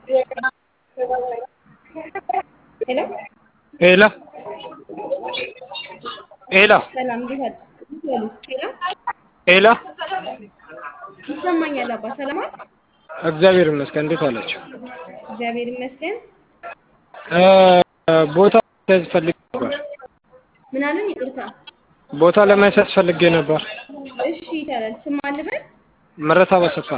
ሄሎ ሄሎ ሄሎ ሰላም፣ እንዴት አድ- እንዴት ዋሉ? ሄሎ ሄሎ ይሰማኛል አባ። ሰላም አል እግዚአብሔር ይመስገን። እንዴት አላችሁ? እግዚአብሔር ይመስገን። እ ቦታ ለማስያዝ ፈልጌ ነበር። ምን አሉኝ? ይቅርታ። ቦታ ለማስያዝ ፈልጌ ነበር። እሺ ይቻላል። ስም አልበል ምረታ በሰፋ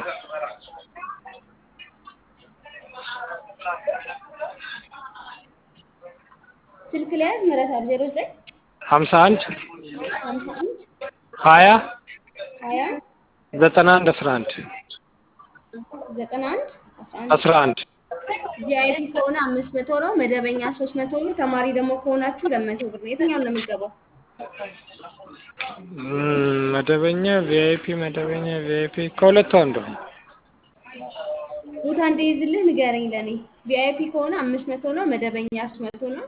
ስልክ ላይ ያዝ ምረት አብ ዜሮ ዘጠኝ ሀምሳ አንድ ሀምሳ አንድ ሀያ ሀያ ዘጠና አንድ አስራ አንድ ዘጠና አንድ አስራ አንድ አስራ አንድ ቪአይፒ ከሆነ አምስት መቶ ነው። መደበኛ ሶስት መቶ ነው። ተማሪ ደግሞ ከሆናችሁ ሁለት መቶ ብር ነው። የትኛውን ነው የምትገባው? እም፣ መደበኛ ቪአይፒ መደበኛ ቪአይፒ ከሁለቱ አንዱ ቦታ እንዲይዝልህ ንገረኝ ለኔ። ቪአይፒ ከሆነ አምስት መቶ ነው። መደበኛ ሶስት መቶ ነው።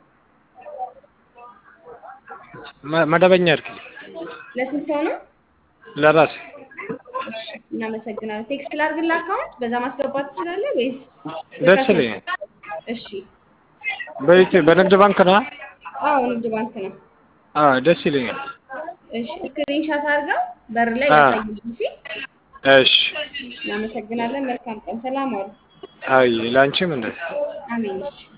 መ- መደበኛ አድርጊ ለስንት ሰው ነው? ለራሴ እናመሰግናለን። ቴክስት ላድርግልህ አካውንት፣ በዛ ማስገባት ትችላለህ ወይስ? ደስ ይለኛል። እሺ። በኢትዮ በንግድ ባንክ ነው? አዎ ንግድ ባንክ ነው። አዎ ደስ ይለኛል። እሺ። ስክሪንሻት አድርገው በር ላይ አዎ። ያሳዩልኝ። እሺ። እሺ እናመሰግናለን። መልካም ቀን። ሰላም ዋሉ። አይ ለአንቺም እንደዚህ አሜን። እሺ